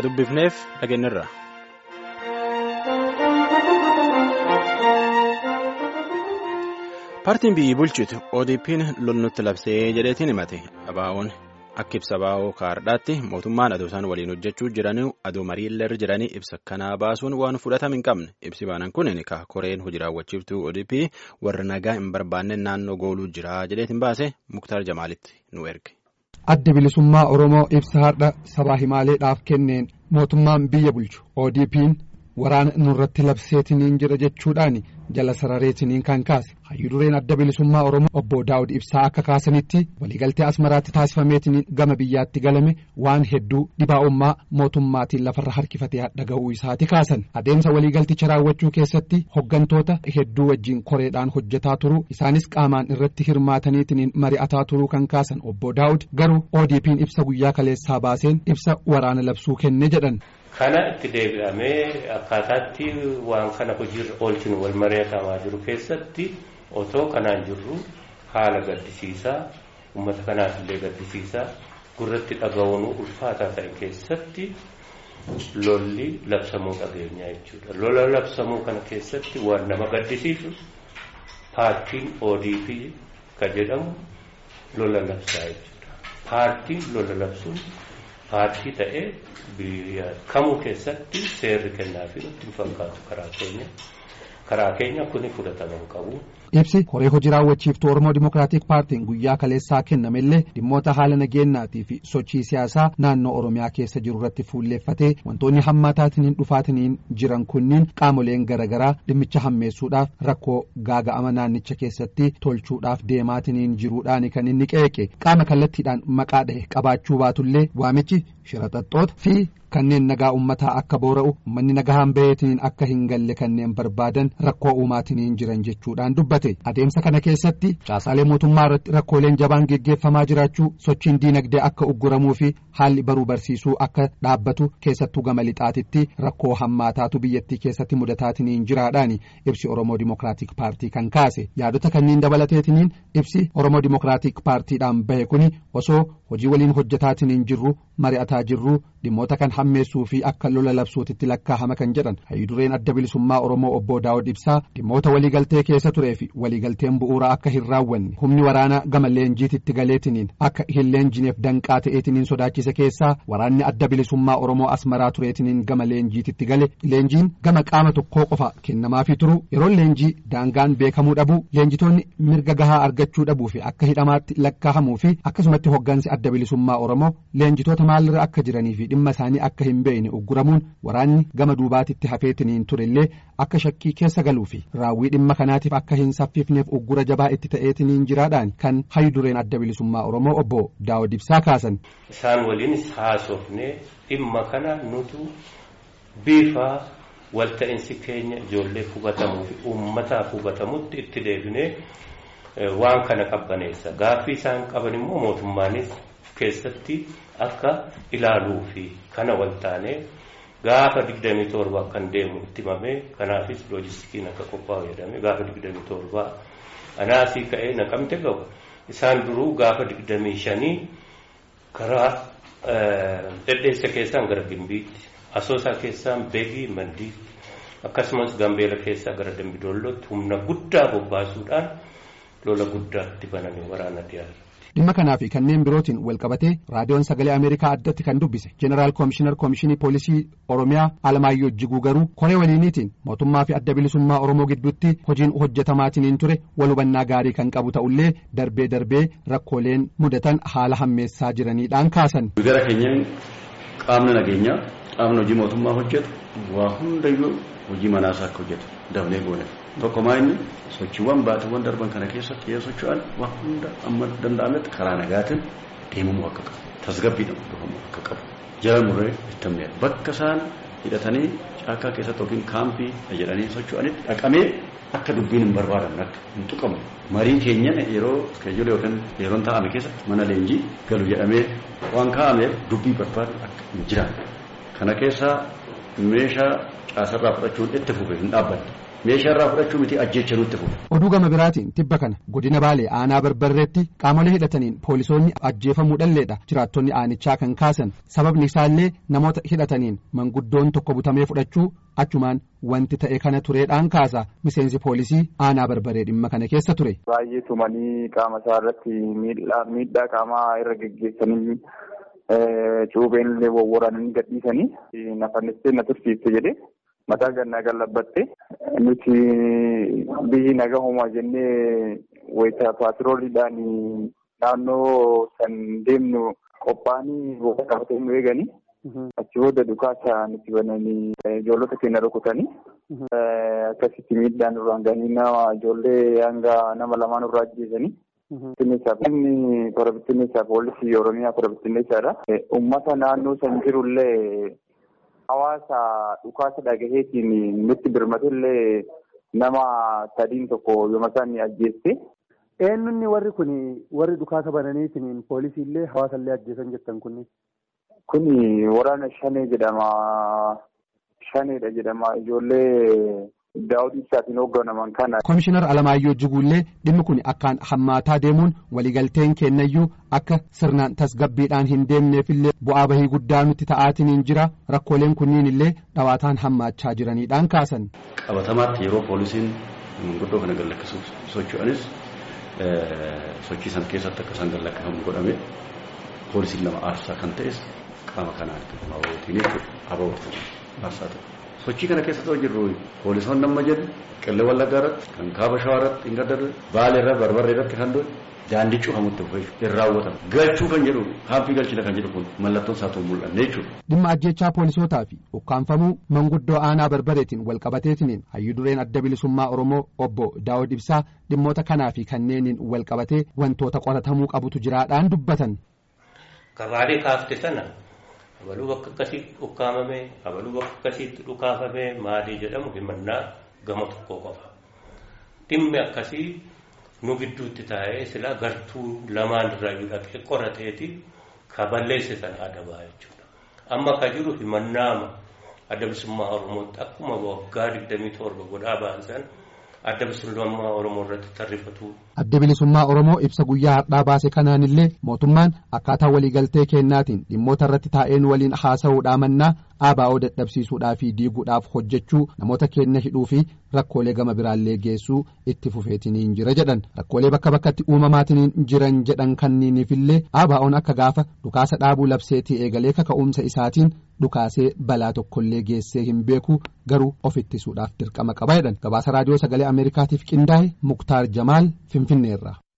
ka dubbifneef dhageenyirra. paartiin biyyi bulchitu ODP'n lolnutti labsee jedheetiin himate abaa'oon akka ibsa abaa'oo kaardhaatti mootummaan adoo isaan waliin hojjechuu jiranii adoo mariillee jiranii ibsa kanaa baasuun waan fudhatama hin qabne ibsi baanan kun ka koreen hojii raawwachiiftuu ODP warra nagaa hin barbaanne naannoo gooluu jira jedheetiin baase muktaar jamaalitti nu erge. adda bilisummaa oromoo ibsa har'a sabaa himaaleedhaaf kenneen mootummaan biyya bulchu ODP'n waraana nurratti labseetiniin jira jechuudhaan jala sarareetiniin kan kaase hayyudureen adda bilisummaa oromoo obbo daawud ibsaa akka kaasanitti waliigaltee asmaraatti taasifameetiniin gama biyyaatti galame waan hedduu dhibaa'ummaa mootummaatiin lafarra harkifatee dhaga'uu isaati kaasan adeemsa waliigalticha raawwachuu keessatti hoggantoota hedduu wajjiin koreedhaan hojjetaa turuu isaanis qaamaan irratti hirmaataniitiniin mari'ataa turuu kan kaasan obbo daawud garuu ODP'n ibsa guyyaa kaleessaa baaseen ibsa waraana labsuu kenne jedhan. Kana itti deebi'amee akkaataatti waan kana hojiirra oolchinu wal mari'atamaa jiru keessatti otoo kanaan jirru haala gaddisiisaa uummata kanaaf illee gaddisiisaa gurratti dhaga'uun ulfaataa ta'e keessatti lolli labsamuu dhageenya jechuudha. Lola labsamuu kana keessatti waan nama gaddisiisu paartiin ODP ka jedhamu lola labsaa jechuudha. Paartiin lola labsuun paartii ta'ee biyya kamuu keessatti seerri kennaafi nutti hin fakkaatu karaa keenya karaa keenya kuni fudhatama hin qabu. Ibsi koree hojii raawwachiiftuu Oromoo Dimookiraatik Paartiin guyyaa kaleessaa kennamellee dhimmoota haala nageenyaatii fi sochii siyaasaa naannoo Oromiyaa keessa jiru irratti fuulleeffatee wantoonni hammaataatiniin dhufaatiniin jiran kunniin qaamoleen garaagaraa dhimmicha hammeessuudhaaf rakkoo gaaga'ama naannicha keessatti tolchuudhaaf deemaatiniin jiruudhaan kan inni qeeqe qaama kallattiidhaan maqaa dhahe qabaachuu baatullee waamichi shiraxaxxoota fi kanneen nagaa ummataa akka boora'u manni nagahaan baheetiniin akka hin galle kanneen barbaadan rakkoo uumaatiniin jiran jechuudhaan dubbate adeemsa kana keessatti caasaalee mootummaa irratti rakkooleen jabaan geggeeffamaa jiraachuu sochiin diinagdee akka ugguramuu fi haalli baruu barsiisuu akka dhaabbatu keessattuu gama lixaatitti rakkoo hammaataatu biyyattii keessatti mudataatiniin jiraadhaan ibsi oromoo dimookiraatik paartii kan kaase yaadota kanneen dabalateetiniin ibsi oromoo dimookiraatik paartiidhaan bahe kuni osoo hojii waliin hojjetaatiniin jirru mari'ataa jirru dhimmoota kan hammeessuu fi akka lola labsuutitti lakkaa'ama kan jedhan hayyudureen adda bilisummaa oromoo obbo daawud ibsaa dhimmoota waliigaltee keessa turee fi waliigalteen bu'uuraa akka hin raawwanne humni waraanaa gama leenjiititti galeetiniin akka hin leenjineef danqaa ta'eetiniin sodaachise keessaa waraanni adda bilisummaa oromoo asmaraa tureetiniin gama leenjiititti gale leenjiin gama qaama tokkoo qofa kennamaafii turu yeroon leenjii daangaan beekamuu dhabuu leenjitoonni mirga gahaa argachuu dhabuu fi akka hidhamaatti lakkaa'amuu fi akkasumatti hoggansi adda bilisummaa oromoo leenjitoota maalirra akka jiranii fi dhimma isaanii akka hin beekne ugguramuun waraanni gama duubaatitti hafeetiniin turellee akka shakkii keessa galuu fi raawwii dhimma kanaatiif akka hin saffifneef uggura jabaa itti ta'eetiniin jiraadhaan kan hayyudureen adda bilisummaa oromoo obbo daawud ibsaa kaasan. Isaan waliinis haasofnee dhimma kana nutu bifa walta'insi keenya ijoollee hubatamuu fi uummataaf hubatamutti itti deebinee waan kana qabbaneessa gaaffii isaan qaban immoo mootummaanis keessatti akka ilaaluu fi kana waltaanee gaafa digdamii torba kan deemu itti himamee kanaafis loojistikiin akka qophaa'u jedhame gaafa digdamii torbaa anaasii ka'ee naqamte ga'u isaan duruu gaafa digdamii shanii karaa dhedheessa keessaan gara gimbiitti asoosaa keessaan beegii mandiitti akkasumas gambeela keessaa gara dambidollootti humna guddaa bobbaasuudhaan lola guddaatti baname waraana dhiyaate. dhimma kanaa fi kanneen birootiin walqabatee raadiyoon sagalee ameerikaa addatti kan dubbise jeneraal koomishinar koomishinii poolisii oromiyaa alamaayyoo jiguu garuu koree waliiniitiin mootummaa fi adda bilisummaa oromoo gidduutti hojiin hojjetamaatiniin ture wal hubannaa gaarii kan qabu ta'ullee darbee darbee rakkooleen mudatan haala hammeessaa jiraniidhaan kaasan. gara keenyaan qaamni nageenyaa qaamni hojii mootummaa hojjetu waa hundayyuu hojii manaasaa akka hojjetu dabnee goone tokkomaa inni sochiiwwan baatiiwwan darban kana keessatti yoo socho'an waan hunda amma danda'ametti karaa nagaatiin deemamuu akka qabu tasgabbiidhaan hordofamuu akka qabu jala murree ittamne bakka isaan hidhatanii caakkaa keessatti yookiin kaampii jedhanii socho'anitti dhaqamee akka dubbiin hin barbaadamne akka hin tuqamu marii keenya yeroo keeyyoo yookiin yeroon taa'ame keessatti mana leenjii galu jedhamee waan kaa'ameef dubbii barbaadu akka hin jiraanne kana keessaa meeshaa caasarraa fudhachuun itti fufe hin dhaabbanne meeshaa irraa fudhachuu miti ajjecha nutti fuudha. Oduu gama biraatiin tibba kana godina Baalee aanaa barbarreetti qaamolee hidhataniin poolisoonni ajjeefamuu dhalleedha jiraattonni aanichaa kan kaasan sababni isaallee namoota hidhataniin manguddoon tokko butamee fudhachuu achumaan wanti ta'e kana tureedhaan kaasa miseensi poolisii aanaa barbaree dhimma kana keessa ture. Baay'ee tumanii qaama isaa irratti miidhaa qaamaa irra geggeessanii cuubeen illee wawwaraananii gadhiisanii nafannistee na tursiifte jedhee mataa gannaa gallabbatte nuti biyyi naga homaa jennee wayita paatirooliidhaan naannoo san deemnu qophaa'anii booda qabatee nu eeganii achi booda dhukaasa nuti bananii ijoollota keenya rukutanii akkasitti miidhaan irraan gahanii nama ijoollee hanga nama lamaan irraa ajjeesanii. Inni kora bittinneessaa poolisii Oromiyaa kora bittinneessaadha. Uummata naannoo san jirullee hawaasa dhukaasa dhagaheetiin nutti birmatellee nama sadiin tokko yooma isaan ajjeesse. Eenyunni warri kun warri dhukaasa bananiitiin poolisiillee hawaasallee ajjeesan jettan kunni. Kuni waraana shanee jedhama. Shaneedha jedhama ijoollee. Daawud Ibsaatiin hoogganaman kana. Komishinar Alamaayyoo Jiguullee dhimmi kun akkaan hammaataa deemuun waliigalteen kennayyuu akka sirnaan tasgabbiidhaan hin deemneefillee bu'aa bahii guddaa nutti ta'aatiin jira rakkooleen kunniin illee dhawaataan hammaachaa jiraniidhaan kaasan. Qabatamaatti yeroo poolisiin manguddoo kana gallakkisuuf socho'anis sochii san keessatti akka isaan gallakkifamu godhame poolisiin lama aarsaa kan ta'es qaama kanaan abawootiin jechuudha abawootiin aarsaa ta'e. sochii kana keessa ta'u jirru poolisoonni amma jedhu qillee wallaggaa irratti kan kaaba shawaa irratti hin gaddarre baalee irra barbarree irratti kan doon daandii cufamutti dhufe hin raawwatamu galchuu kan jedhu kaampii galchina kan jedhu kun mallattoon isaa ta'uu mul'anne jechuudha. Dhimma ajjechaa poolisootaa fi ukkaanfamuu manguddoo aanaa barbareetiin walqabateetiin hayyuu dureen adda bilisummaa Oromoo obbo Daawud Ibsaa dhimmoota kanaa fi kanneeniin walqabatee wantoota qoratamuu qabutu jiraadhaan dubbatan. Gabaalee kaafte sana abaluu bakka akkasiitti ukkaamame abaluu bakka akkasiitti dhukaafame maalii jedhamu himannaa gama tokko qofa dhimmi akkasii nu gidduutti taa'ee silaa gartuu lamaan irraa dhaqee qorateeti ka balleesse sana adabaa jechuudha amma ka jiru himannaama adda bilisummaa oromootti akkuma waggaa digdamii torba godhaa baasan adda bilisummaa oromoo irratti tarrifatu. Adda bilisummaa Oromoo ibsa guyyaa har'aa baase kanaan illee mootummaan akkaataa waliigaltee kennaatiin dhimmoota irratti taa'een waliin haasa'uudhaa mannaa ABO dadhabsiisuudhaa fi diiguudhaaf hojjechuu namoota keenya hidhuu fi rakkoolee gama biraallee geessuu itti fufeetiniin jira jedhan rakkoolee bakka bakkatti uumamaatiniin jiran jedhan kanniiniifillee ABO'n akka gaafa dhukaasa dhaabuu labseetii eegalee kaka'umsa isaatiin dhukaasee balaa tokkollee geessee hin beeku garuu of ittisuudhaaf dirqama qaba jedhan gabaasa raadiyoo sagalee ameerikaatiif qindaa'e muktaar jamaal finfinneerra.